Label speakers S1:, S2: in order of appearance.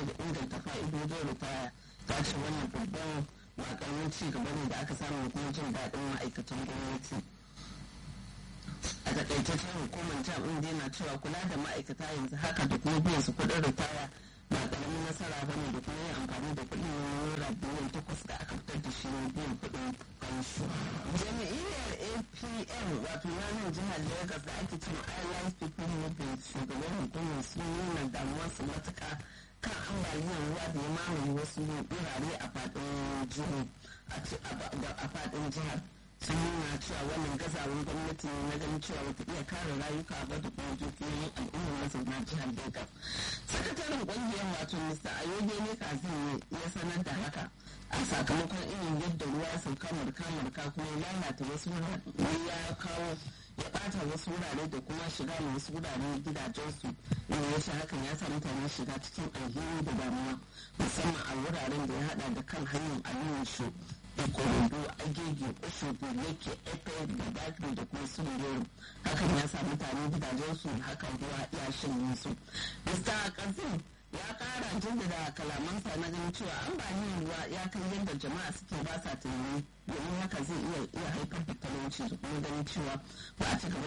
S1: da inganta fa'idodin ritaya ta ce wannan babban ba karamin ci gaba ne da aka samu da kuma jin daɗin ma'aikatan gwamnati a takaitaccen hukumar jam ɗin dai na cewa kula da ma'aikata yanzu haka da kuma biyan su kuɗin ritaya ba karamin nasara ba ne da kuma yin amfani da kuɗin naira biliyan takwas da aka fitar da shi ne biyan kuɗin fansho. jami'iyyar apm wato yanar jihar lagos da ake cewa airlines people movement shugaban hukumar sun nuna damuwarsu matuƙa kan ambaliyar ruwa da ya mamaye wasu wurare a faɗin jihar sun nuna cewa wannan gazawar gwamnati ne na ganin cewa wata iya kare rayuka ba da kuma dukiyoyin al'ummar mazauna jihar Lagos. Sakataren ƙungiyar wato Mr. Ayoge ne kazin ya sanar da haka a sakamakon irin yadda ruwa ya sauka murka-murka kuma ya lalata wasu wurare ya kawo ya ɓata wasu wurare da kuma shiga da wasu wurare gidajensu inda ya hakan ya sa mutane shiga cikin alheri da damuwa musamman a wuraren da ya hada da kan hanyar aliyu shu ikorodo agege oshogo leke epe da bakri da kuma sulurero hakan ya sa mutane gidajensu hakan ruwa ya shanye su mr kazim ya kara jaddada kalamansa na ganin cewa ambaliyar ruwa ya kai yadda jama'a suke ba sa tunani domin haka zai iya haifar da talauci da kuma ganin cewa ba a ci gaba